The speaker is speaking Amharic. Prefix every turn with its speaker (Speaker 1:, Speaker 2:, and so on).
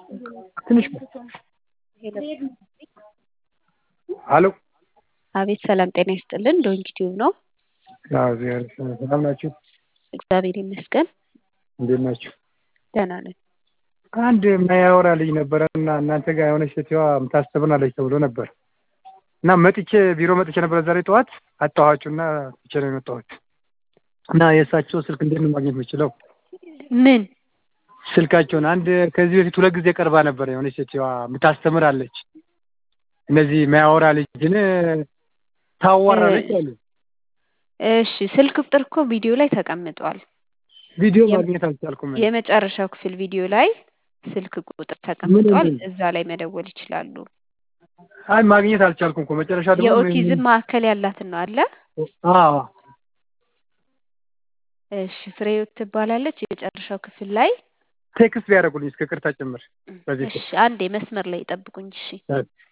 Speaker 1: ትንሽ ሄሎ
Speaker 2: አቤት ሰላም ጤና ይስጥልን። ዶንኪ ቲዩብ ነው።
Speaker 1: ሰላም ናችሁ?
Speaker 2: እግዚአብሔር ይመስገን
Speaker 1: እንዴት ናችሁ?
Speaker 2: ደህና ነን።
Speaker 1: አንድ የማያወራ ልጅ ነበረ እና እናንተ ጋር የሆነች ሴትዋ የምታስተምራለች ተብሎ ነበር እና መጥቼ ቢሮ መጥቼ ነበረ ዛሬ ጠዋት አጣኋችሁና ትቼ ነው የመጣሁት እና የእሳቸው ስልክ እንዴት ነው ማግኘት የምችለው?
Speaker 2: ምን
Speaker 1: ስልካቸውን አንድ ከዚህ በፊት ሁለት ጊዜ ቀርባ ነበር የሆነች ሴትዋ የምታስተምራለች እነዚህ ማያወራ ልጅን ታዋራለች አሉ።
Speaker 2: እሺ ስልክ ቁጥር እኮ ቪዲዮ ላይ ተቀምጧል።
Speaker 1: ቪዲዮ ማግኘት አልቻልኩም።
Speaker 2: የመጨረሻው ክፍል ቪዲዮ ላይ ስልክ ቁጥር ተቀምጧል። እዛ ላይ መደወል ይችላሉ።
Speaker 1: አይ ማግኘት አልቻልኩም እኮ መጨረሻ ደግሞ
Speaker 2: የኦቲዝም ማዕከል ያላትን ነው አለ።
Speaker 1: አዎ
Speaker 2: እሺ ፍሬህይወት ትባላለች። የመጨረሻው ክፍል ላይ
Speaker 1: ቴክስት ቢያደርጉልኝ እስከ ቅርታ ጭምር በዚህ
Speaker 2: እሺ አንዴ መስመር ላይ ይጠብቁኝ። እሺ